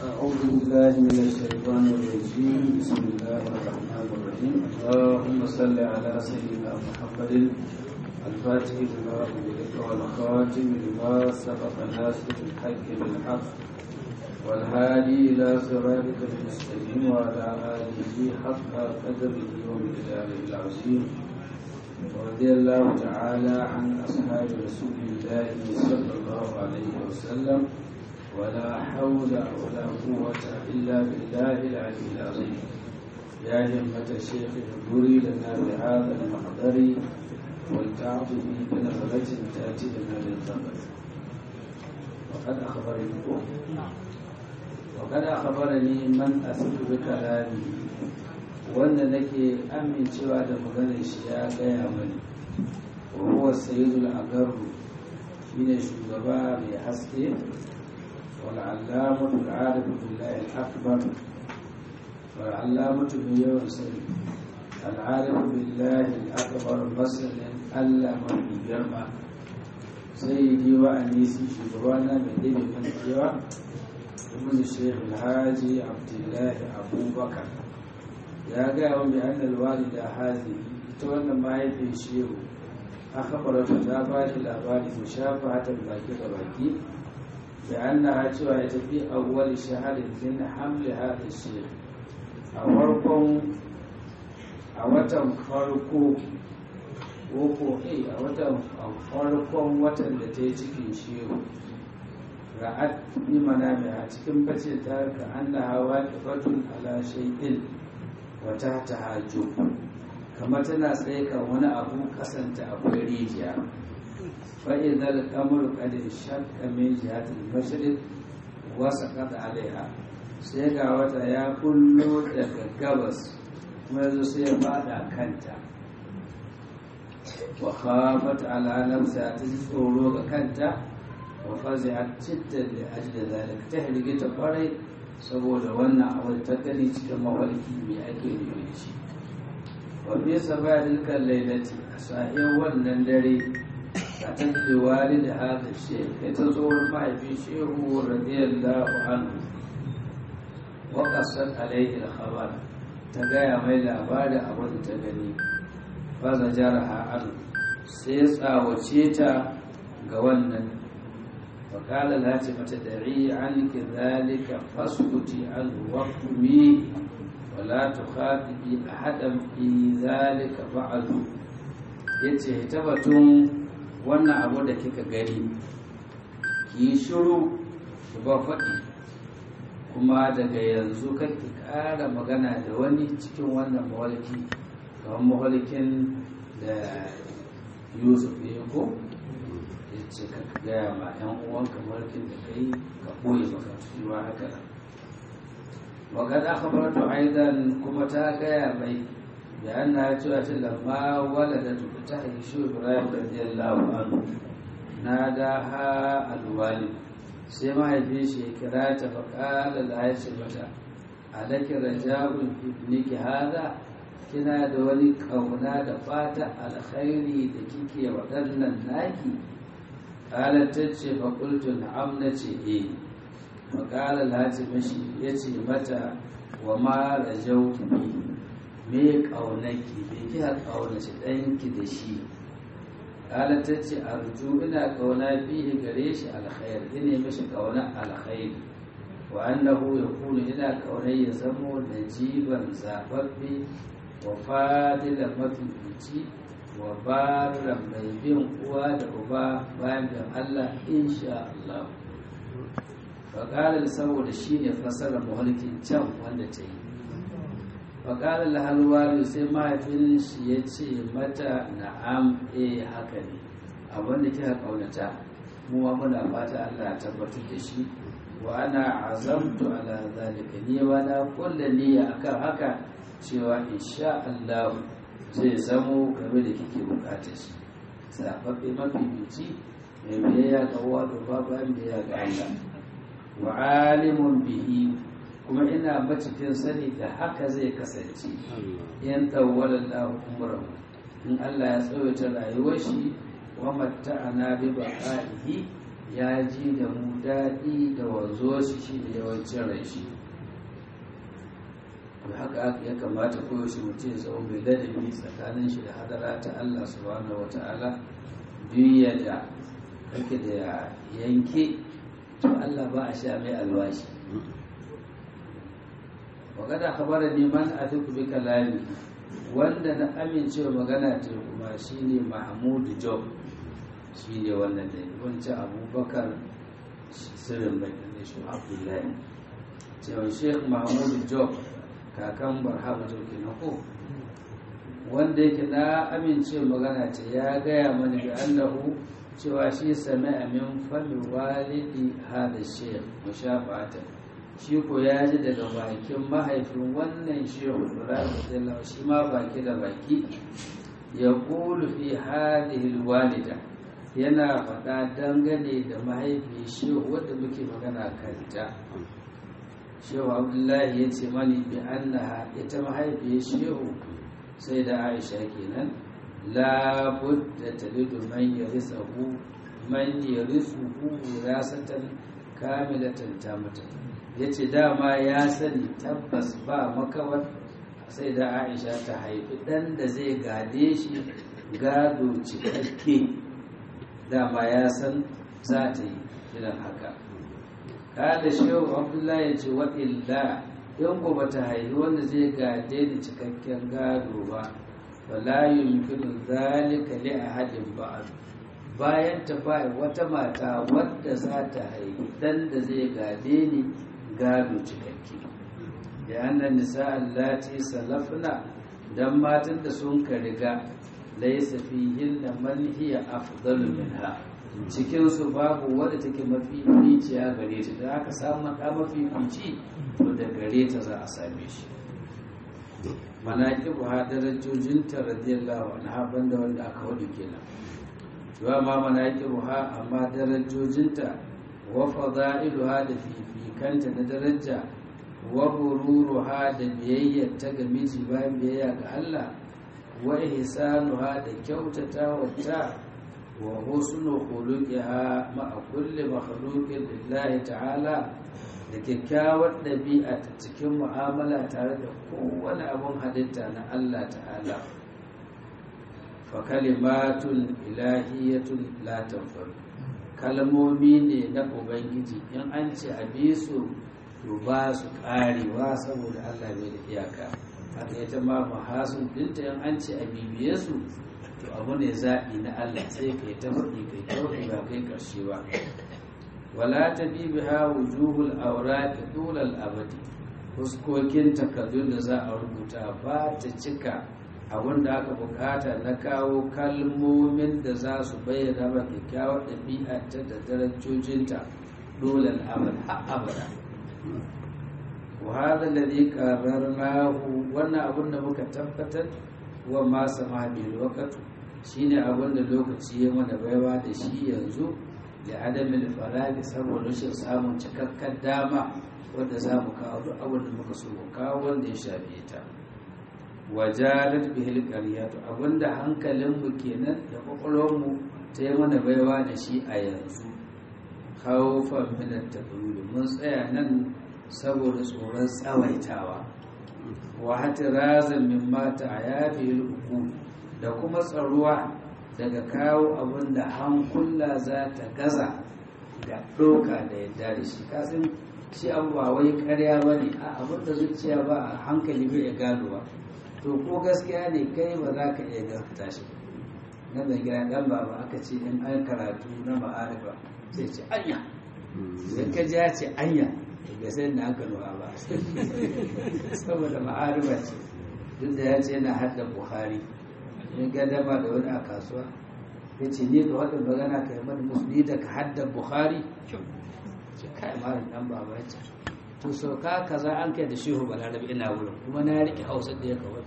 أعوذ بالله من الشيطان الرجيم بسم الله الرحمن الرحيم اللهم صل على سيدنا محمد الفاتح لما أغلق والخاتم لما سبق ناصر الحق بالحق والهادي إلى صراطك المستقيم وعلى آله حق قدره ومقداره العظيم ورضي الله تعالى عن أصحاب رسول الله صلى الله عليه وسلم ولا حول ولا قوة إلا بالله العلي العظيم يا همة الشيخ احضري لنا بهذا المحضر ولتعطفي بنظرة تأتي لنا بالزمن وقد أخبرني وقد أخبرني من أثق بكلامي wanda nake amincewa da maganar shi ya gaya mani wa huwa sayyidul agaru shine shugaba mai haske wal allamatu al-arif billahi al-akbar wal allamatu bi yawan sani al-arif billahi al-akbar masalan Allah mafi girma sai yi wa anisi shugabana mai dabe mana cewa ibn shaykh al-haji abdullahi abubakar ya gaya wa mai annal walida hazi ita wannan mahaifin shehu a kafarata ta ba shi labari mu shafa hatar baki da baki da an na cewa ya tafi a wani shaharin zin hamle haɗa shehu a farkon a watan farko ko a watan farkon watan da ta yi cikin shehu ra'ad ni mana mai a cikin bace ta ka an na hawa kifatun ala shay'in wata ta hajjo kamar tana tsaye kan wani abu kasanta akwai rijiya fa'in zal kamar kadin shakka min jihatul mashriq wasa kada alaiha sai ga wata ya kullo daga gabas kuma yazo sai ya fada kanta wa khafat ala nafsa ta ji tsoro ga kanta wa fazi'at citta da ajli zalika ta hirgita kwarai saboda wannan abu ta gani cikin mawalki mai ake nufi da shi wafi saba dilkan lailati a sa'in wannan dare a tafi wali da haka ce ya ta tsohon mahaifin shehu radiyallahu anhu wa kasar alaihi khabar ta gaya mai labarin abin da ta gani fa zajaraha an sai tsawace ta ga wannan فقال لا تدعي عنك ذلك فاسكتي عنه واقمي ولا تخاطبي احدا في ذلك بعد yace ta batun wannan abu da kika gani ki shiru ki ba faɗi kuma daga yanzu kake ƙara magana da wani cikin wannan mawalki kamar mawalkin da yusuf ya ko ce ka gaya ma yan uwanka mulkin da kai ka ɓoye maka cewa haka nan wa kad akhbaratu aidan kuma ta gaya mai da anna cewa ta lamma waladatu ta haishi ibrahim radiyallahu anhu nadaha alwalid sai mahaifin shi ya kira ta fa qala la yace mata alaki rajabun ibniki hada kina da wani kauna da fata alkhairi da kike waɗannan naki قالت تجي فقلت نعم نتي إيه فقال الهاتي مشي يتي متى وما رجوت بي me ƙaunaki bai kika ƙaunaci ɗanki da shi ƙala ta ce arju ina ƙauna bihi gare shi alkhair ina mishi ƙauna alkhair wa annahu ya kunu ina ƙauna ya zamo najiban zaɓaɓɓe wa fadila mafifici wa baran mai bin uwa da uba bayan bin Allah insha Allah faƙalar saboda shi ne fasarar mahalkin can wanda ta yi faƙalar halwalu sai mahaifin shi ya ce mata na'am eh haka ne abinda kika ƙaunata mu ma muna fata Allah ya tabbatar da shi wa ana azamtu ala zalika ni wa na kulla niyya akan haka cewa insha Allah zai zamo game da kike bukatar shi zaɓaɓɓe mafifici mai biyayya ga uwa da babu an biyayya ga Allah wa alimun bihi kuma ina macikin sani da haka zai kasance yan tawwala lahu umrahu in Allah ya tsawaita rayuwar shi wa matta'ana bi baqaihi ya ji da mu daɗi da wanzo shi shi da yawancin rai shi da haka ya kamata koyaushe mutum ya zama mai ladabi tsakanin shi da hadara ta Allah subhanahu wata'ala duk yadda kake da yanke to Allah ba a sha mai alwashi magana kabara neman a duk bi kalami wanda na amincewa magana ta kuma shine mahmudu job shine wannan da wancan abubakar sirrin bai da shi abdullahi cewa sheikh mahmudu job kakan barhama job kenan ko wanda yake na amincewa magana ta ya gaya mana bi annahu cewa shi sami amin fami walidi hada sheikh mushafatan shi ko ya ji daga bakin mahaifin wannan shehu ibrahim radiyallahu shi ma baki da baki ya kulu fi hadhihi walida yana faɗa dangane da mahaifi shehu wadda muke magana kanta shehu abdullahi ya ce mani bi annaha ita mahaifi shehu sai da aisha kenan la budda talidu man yarisahu man yarisuhu wirasatan kamilatan tamatan ya ce dama ya sani tabbas ba makawar sai da aisha ta haifi ɗan da zai gade shi gado cikakke dama ya san za ta yi irin haka kada shehu abdullahi ya ce waɗilla in ko ba ta haifi wanda zai gade da cikakken gado ba wala yumkinu zalika li ahadin ba'd bayan ta ba wata mata wadda za ta haifi dan da zai gade ni gado cikakke da annan nisa allati salafna dan matan da sun ka riga laysa fihin da man hiya afdalu minha cikin su babu wadda take mafi ficiya gare ta da aka samu da mafi fici to da gare ta za a same shi manaqibu ha darajojin ta radiyallahu anha banda wanda aka wadu kenan wa ma manaqibu ha amma darajojinta wa fada'iluha da fifikanta na daraja wa bururuha da biyayyar ta ga miji bayan biyayya ga Allah wa ihsanuha da kyautata wata wa husnu khuluqiha ma'a kulli makhluqin lillahi ta'ala da kyakkyawar ɗabi'a ta cikin mu'amala tare da kowane abun halitta na Allah ta'ala fa kalimatun ilahiyatun la tanfaru kalmomi ne na ubangiji in an ce a bi su to ba su karewa saboda allah bai da iyaka haka ita ma mahasun dinta in an ce a bibiye su to abu ne zaɓi na allah sai kai ta faɗi kai kyautu ba kai ƙarshe ba wala ta bibi ha wujuhul aurati tulal abadi fuskokin takardun da za a rubuta ba ta cika abin da aka bukata na kawo kalmomin da za su bayyana ba kyakkyawar ɗabi'arta da darajojinta dole al'amal har abada wa hada ladhi qarrarnahu wannan abin da muka tabbatar wa ma sama bil waqtu shine abin da lokaci ya mana baiwa da shi yanzu da adamin faragi saboda rashin samun cikakken dama wanda za mu kawo duk abin da muka so mu kawo wanda ya shafe ta wajalat bihil qaryatu abinda hankalinmu kenan da kwakwalwarmu ta yi mana baiwa da shi a yanzu khawfan min at mun tsaya nan saboda tsoron tsawaitawa wa hatirazan min mata ayabil uku da kuma tsaruwa daga kawo abinda hankula za ta gaza da ɗoka da yadda da shi kasan shi abu ba wai karya ba ne a abinda zuciya ba a hankali bai ya gano ba to ko gaskiya ne kai ba za ka iya gaskata shi na mai gida dan baba aka ce in an karatu na ma'arifa sai ce anya sai ka ji ya ce anya ga sai na aka nuna ba saboda ma'arifa ce duk da ya ce yana hadda buhari in ga dama da wani a kasuwa ya ce ni ka wadda magana ka yi mani musulmi da ka hadda buhari ce kai malam dan baba ya ce to sauka kaza an kai da shehu balarabe ina wurin kuma na riƙe hausa da ya kawai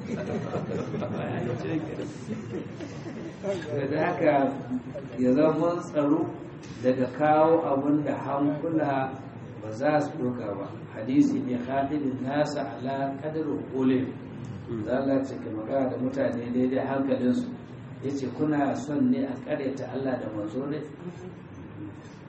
da haka ya zama tsaro daga kawo abun da hankula ba za su doka ba hadisi ne hadinin nasa ala kadarin ulin zala ce ka magana da mutane daidai hankalinsu ya ce kuna son ne a karyata allah da manzo ne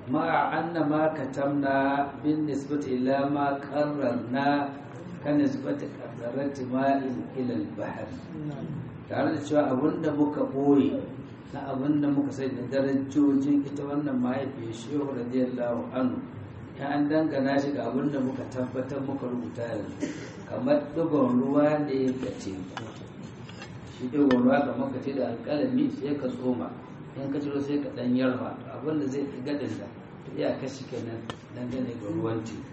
ma anna ma katamna bin nisbati ila ma qarrarna kan nisbati qadarati ma'in ila al-bahr tare da cewa abinda muka boye na abinda muka sai da darajojin ita wannan mahaifiyar shehu radiyallahu anhu ya an dangana shi ga abinda muka tabbatar muka rubuta yanzu kamar ɗigon ruwa ne ga teku shi ɗigon ruwa kamar ka ce da alƙalami sai ka tsoma in ka ciro sai ka ɗan yarma abinda zai fi gadin da iya kashi kenan dangane ga ruwan teku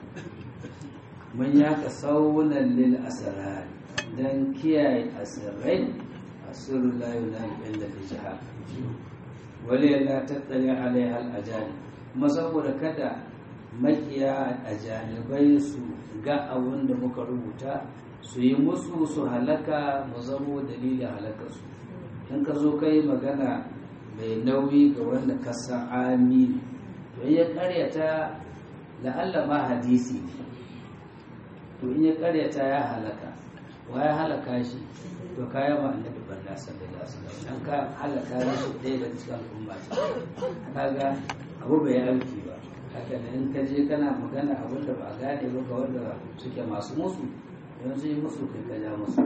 mun yaka saunan lil asrar dan kiyaye asirrai asirru la yunahi illa bi jihad wali la tattali alaiha al ajali kuma saboda kada makiya a janibai su ga abin da muka rubuta su yi musu su halaka mu zamo dalilin halakarsu in ka zo kai magana mai nauyi ga wanda ka san amini to in ya karyata la'alla ma hadisi ne to in ya karyata ya halaka wa ya halaka shi to kaya ma annabi balla sallallahu alaihi wasallam dan ka halaka shi ɗaya daga cikin al'umma ce kaga abu bai aiki ba haka da in ka je kana magana abin da ba a gane ba ga wanda suke masu musu yanzu yi musu kai ka ja musu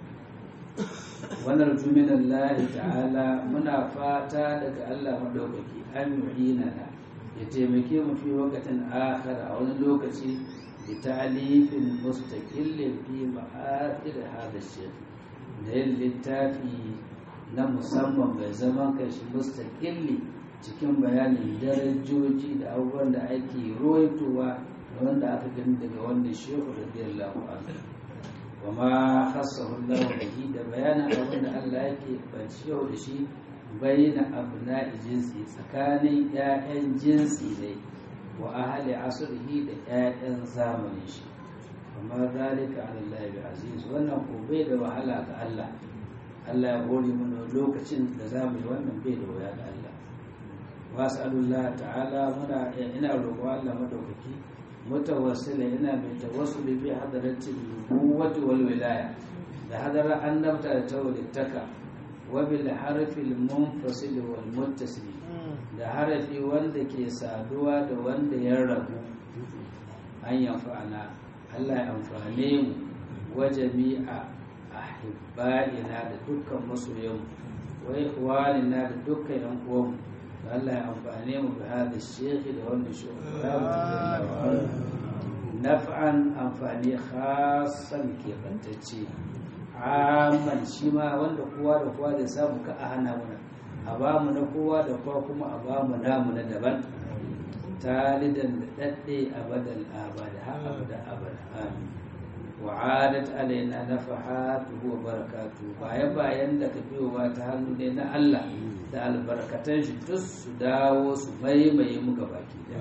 wannan jumin Allah ta'ala muna fata daga Allah madaukaki an yu'ina na ya taimake mu fi wakatin akhar a wani lokaci da ta'alifin mustaqillin fi ma'adir hada shaykh da yin littafi na musamman mai zaman kashi mustaqilli cikin bayanin darajoji da abubuwan da ake roitowa da wanda aka gani daga wanda shehu radiyallahu anhu wa ma khassahu Allah bihi da bayanin abin da Allah yake banciyo da shi bayyana abna jinsi tsakanin ƴaƴan jinsi ne wa ahli asrihi da ƴaƴan zamanin shi amma zalika ala Allah bi aziz wannan ko bai da wahala ga Allah Allah ya hore mana lokacin da zamu yi wannan bai da waya ga Allah wasalullah ta'ala muna ina roƙo Allah madaukaki mutawassila ina mai tawassuli bi hadratin nubuwati wal wilaya da hadara annabta da tawlittaka wa bil harfi al munfasil wal muttasil da harafi wanda ke saduwa da wanda ya rabu an yanfa'ana Allah ya amfane mu wa jami'a ahibba'ina da dukkan masoyan wa ikhwanina da dukkan yan uwanmu Allah ya amfane mu bi hada shekhi da wannan shugaba naf'an amfani khasan ke bantacce amman shi ma wanda kowa da kowa da samu ka a hana muna a ba mu na kowa da kowa kuma a ba mu namu na daban talidan da dadde abadan abada ha abada abada amin wa'adat alaina nafahatuhu wa barakatuhu bayan bayan da ka biyowa ta hannu ne na Allah da albarkatan shi duk su dawo su maimaye muka baki da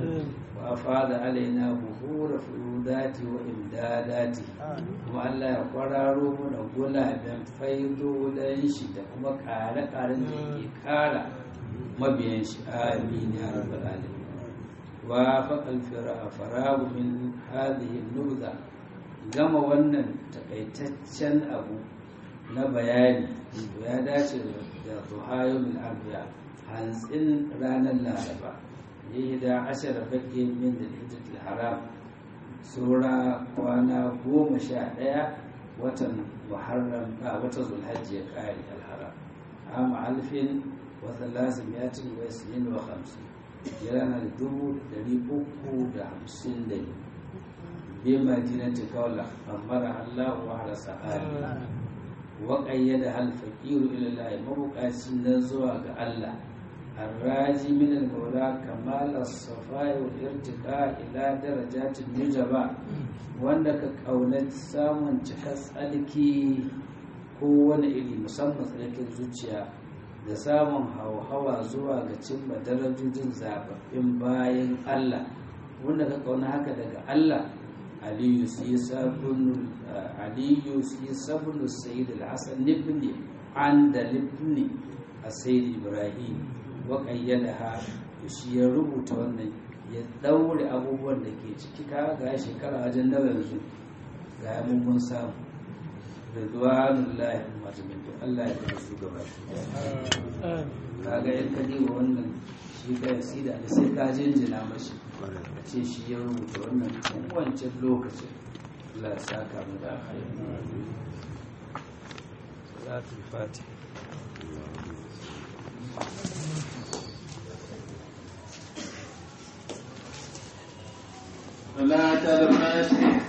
wa fada alaina buhura furudati wa imdadati kuma Allah ya kwararo mana gulaben faidodan shi da kuma kare-karen da ke kara mabiyan shi amin ya rabbal alamin wa faqal faragu min hadhihi nubza gama wannan takaitaccen abu na bayani ya dace da tuhayo min arbiya hantsin ranar laraba yi da ashirar bakin min da hijjatul haram sura kwana goma sha ɗaya watan muharram a watan zulhajji ya kare alharam amma alfin wata lasim ya cin wa sinin wa hamsin jirana da dubu dari uku da hamsin da biyu بمدينة كولا أمرها الله وعلى سآله وقيدها الفقير إلى الله مبقى سنزوى الله الراجي من المولى كمال الصفاء والارتقاء إلى درجات النجبة wanda ka ƙaunar samun cikar tsalki ko wani iri musamman tsarkin zuciya da samun hauhawa zuwa ga cimma darajojin zababbin bayan Allah wanda ka ƙauna haka daga Allah aliyu si sabun aliyu si sabun sayyid al-hasan ibn an da ibn sayyid ibrahim wa qayyadaha shi ya rubuta wannan ya daure abubuwan da ke ciki ka ga shekara wajen nawa yanzu ga mun mun samu ridwanullahi majmin to Allah ya kuma su gaba kaga in ka diba wannan shi ka sida da sai ka jinjina mashi a ce shi ya rubuta wannan tun wancan lokacin Allah ya saka mu da alkhairi salatul fatih صلاة الفاتح